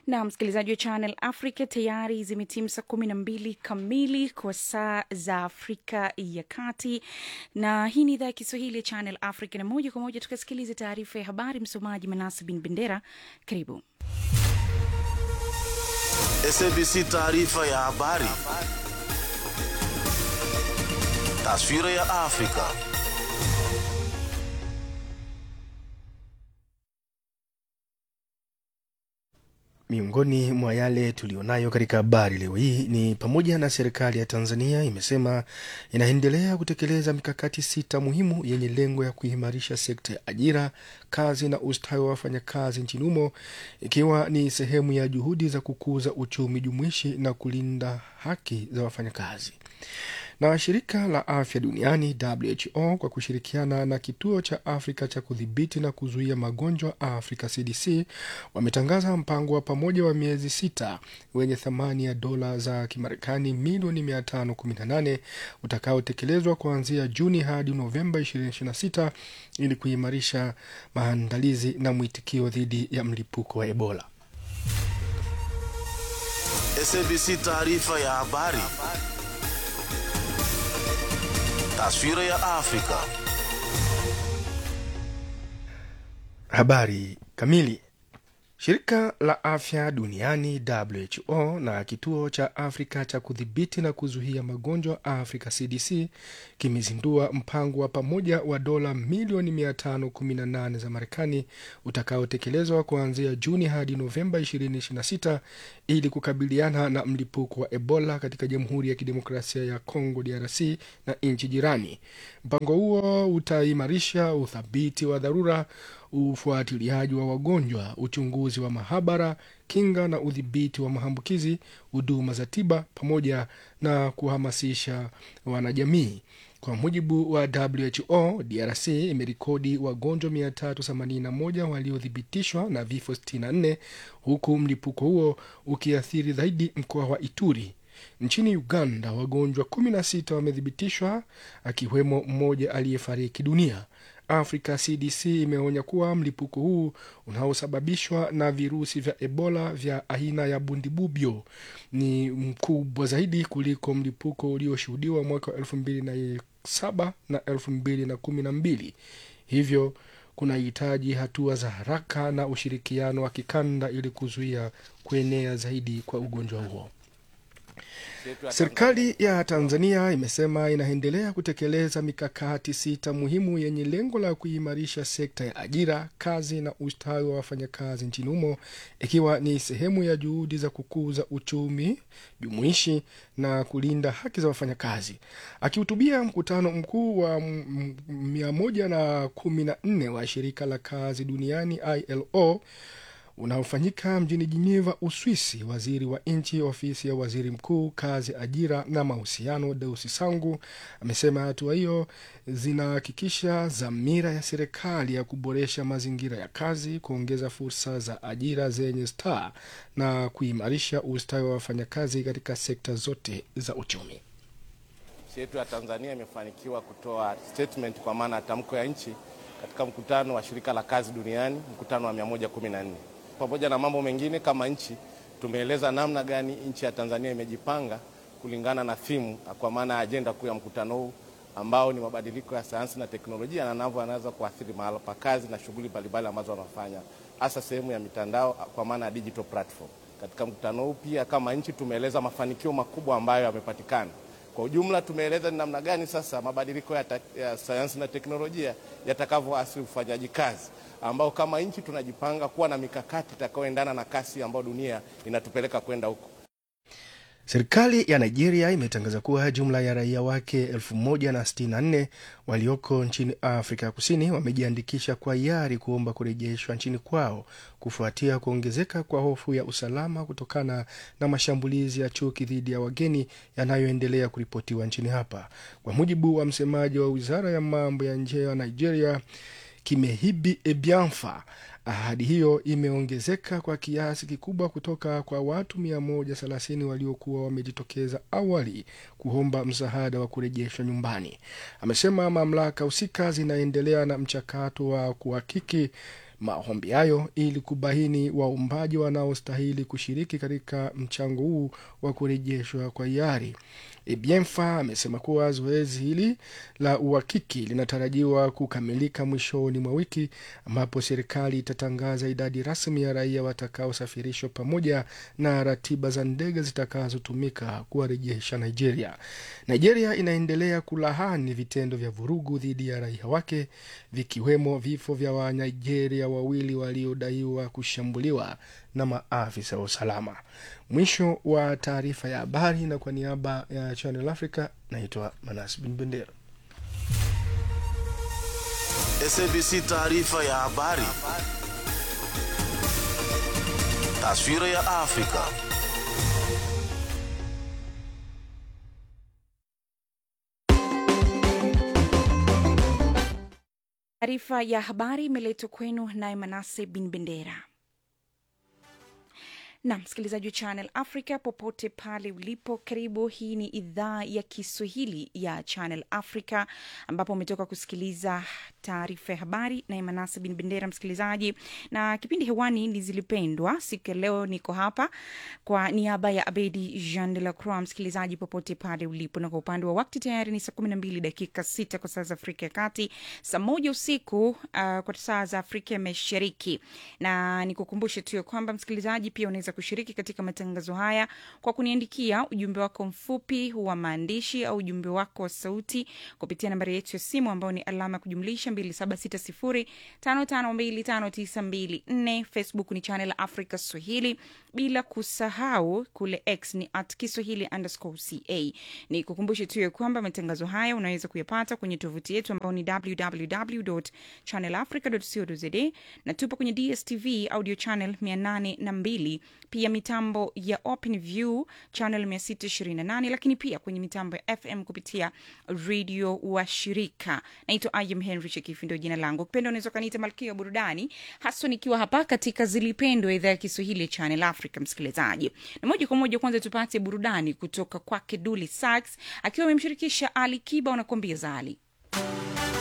na msikilizaji wa Channel Africa, tayari zimetimu saa kumi na mbili kamili kwa saa za Afrika ya Kati, na hii ni idhaa ya Kiswahili ya Channel Africa, na moja kwa moja tukasikiliza taarifa ya habari. Msomaji Manasa Bin Bendera, karibu. SABC taarifa ya habari. Taswira ya Afrika. Miongoni mwa yale tulionayo katika habari leo hii ni pamoja na serikali ya Tanzania imesema inaendelea kutekeleza mikakati sita muhimu yenye lengo ya kuimarisha sekta ya ajira, kazi na ustawi wa wafanyakazi nchini humo, ikiwa ni sehemu ya juhudi za kukuza uchumi jumuishi na kulinda haki za wafanyakazi na shirika la afya duniani WHO kwa kushirikiana na kituo cha Afrika cha kudhibiti na kuzuia magonjwa Africa CDC wametangaza mpango wa pamoja wa miezi sita wenye thamani ya dola za Kimarekani milioni 518 utakaotekelezwa kuanzia Juni hadi Novemba 2026 ili kuimarisha maandalizi na mwitikio dhidi ya mlipuko wa Ebola. SABC taarifa ya habari. Taswira ya Afrika. Habari kamili. Shirika la afya duniani WHO na kituo cha Afrika cha kudhibiti na kuzuia magonjwa Africa CDC kimezindua mpango wa pamoja wa dola milioni 518 za Marekani utakaotekelezwa kuanzia Juni hadi Novemba 2026 ili kukabiliana na mlipuko wa Ebola katika Jamhuri ya Kidemokrasia ya Kongo DRC na nchi jirani. Mpango huo utaimarisha uthabiti wa dharura ufuatiliaji wa wagonjwa, uchunguzi wa mahabara, kinga na udhibiti wa maambukizi, huduma za tiba, pamoja na kuhamasisha wanajamii. Kwa mujibu wa WHO, DRC imerekodi wagonjwa 381 waliothibitishwa na vifo 64 huku mlipuko huo ukiathiri zaidi mkoa wa Ituri. Nchini Uganda, wagonjwa 16 wamethibitishwa akiwemo mmoja aliyefariki dunia. Africa CDC imeonya kuwa mlipuko huu unaosababishwa na virusi vya Ebola vya aina ya bundibubyo ni mkubwa zaidi kuliko mlipuko ulioshuhudiwa mwaka wa elfu mbili na saba na elfu mbili na kumi na mbili hivyo kunahitaji hatua za haraka na ushirikiano wa kikanda ili kuzuia kuenea zaidi kwa ugonjwa huo. Serikali ya Tanzania imesema inaendelea kutekeleza mikakati sita muhimu yenye lengo la kuimarisha sekta ya ajira, kazi na ustawi wa wafanyakazi nchini humo, ikiwa ni sehemu ya juhudi za kukuza uchumi jumuishi na kulinda haki za wafanyakazi. Akihutubia mkutano mkuu wa mia moja na kumi na nne wa shirika la kazi duniani ILO unaofanyika mjini Geneva, Uswisi, waziri wa nchi ofisi ya waziri mkuu, kazi, ajira na mahusiano, Deusi Sangu amesema hatua hiyo zinahakikisha dhamira ya serikali ya kuboresha mazingira ya kazi, kuongeza fursa za ajira zenye staa na kuimarisha ustawi wa wafanyakazi katika sekta zote za uchumi. Nchi yetu ya Tanzania imefanikiwa kutoa statement kwa maana ya tamko ya nchi katika mkutano wa shirika la kazi duniani, mkutano wa 114 pamoja na mambo mengine, kama nchi tumeeleza namna gani nchi ya Tanzania imejipanga kulingana na thimu, kwa maana ya ajenda kuu ya mkutano huu ambao ni mabadiliko ya sayansi na teknolojia na navyo anaweza kuathiri mahala pa kazi na shughuli mbalimbali ambazo wanafanya, hasa sehemu ya mitandao, kwa maana ya digital platform. Katika mkutano huu pia kama nchi tumeeleza mafanikio makubwa ambayo yamepatikana. Kwa ujumla tumeeleza ni namna gani sasa mabadiliko ya, ya sayansi na teknolojia yatakavyoathiri ufanyaji kazi ambao kama nchi tunajipanga kuwa na mikakati itakayoendana na kasi ambayo dunia inatupeleka kwenda huko. Serikali ya Nigeria imetangaza kuwa jumla ya raia wake 1064 walioko nchini Afrika ya Kusini wamejiandikisha kwa hiari kuomba kurejeshwa nchini kwao kufuatia kuongezeka kwa hofu ya usalama kutokana na mashambulizi ya chuki dhidi ya wageni yanayoendelea kuripotiwa nchini hapa. Kwa mujibu wa msemaji wa wizara ya mambo ya nje ya Nigeria, Kimehibi Ebianfa, ahadi hiyo imeongezeka kwa kiasi kikubwa kutoka kwa watu 130 waliokuwa wamejitokeza awali kuomba msaada wa kurejeshwa nyumbani. Amesema mamlaka husika zinaendelea na mchakato wa kuhakiki maombi hayo ili kubaini waumbaji wanaostahili kushiriki katika mchango huu wa kurejeshwa kwa hiari. Ebienfa amesema kuwa zoezi hili la uhakiki linatarajiwa kukamilika mwishoni mwa wiki ambapo serikali itatangaza idadi rasmi ya raia watakaosafirishwa pamoja na ratiba za ndege zitakazotumika kuwarejesha Nigeria. Nigeria inaendelea kulahani vitendo vya vurugu dhidi ya raia wake vikiwemo vifo vya Wanigeria wawili waliodaiwa kushambuliwa na maafisa wa usalama. Mwisho wa taarifa ya habari, na kwa niaba ya Channel Africa naitwa Manas Bin Bendera. SABC taarifa ya habari. Taswira ya Afrika. Taarifa ya habari imeletwa kwenu naye Manase Bin Bendera. na msikilizaji wa Channel Africa popote pale ulipo, karibu. Hii ni idhaa ya Kiswahili ya Channel Africa ambapo umetoka kusikiliza taarifa ya habari na Emanasa bin Bendera, msikilizaji, na kipindi hewani ni Zilipendwa. Siku ya leo niko hapa kwa niaba ya Abedi Jean de la Croix. Msikilizaji popote pale ulipo, na kwa upande wa wakti tayari ni saa kumi na mbili dakika sita kwa saa za Afrika ya Kati, saa moja usiku uh, kwa saa za Afrika ya Mashariki, na nikukumbushe tu ya kwamba msikilizaji pia unaweza kushiriki katika matangazo haya kwa kuniandikia ujumbe wako mfupi wa maandishi au ujumbe wako wa sauti kupitia nambari yetu ya simu ambayo ni alama ya kujumlisha 2760552594. Facebook ni Channel Africa Swahili, bila kusahau kule X ni at Kiswahili underscore ca. Ni kukumbushe tu ya kwamba matangazo haya unaweza kuyapata kwenye tovuti yetu ambayo ni www channelafrica co za na tupo kwenye DSTV audio channel 802 pia mitambo ya Open View channel 628 lakini pia kwenye mitambo ya FM kupitia redio wa shirika. Naitwa Im Henry Chekifi, ndio jina langu. Kupenda unaweza ukaniita malkia wa burudani, haswa nikiwa hapa katika Zilipendwa, idhaa ya Kiswahili ya Channel Africa. Msikilizaji, na moja kwa moja, kwanza tupate burudani kutoka kwake Duli Sax akiwa amemshirikisha Ali Kiba, wanakuambia Zali.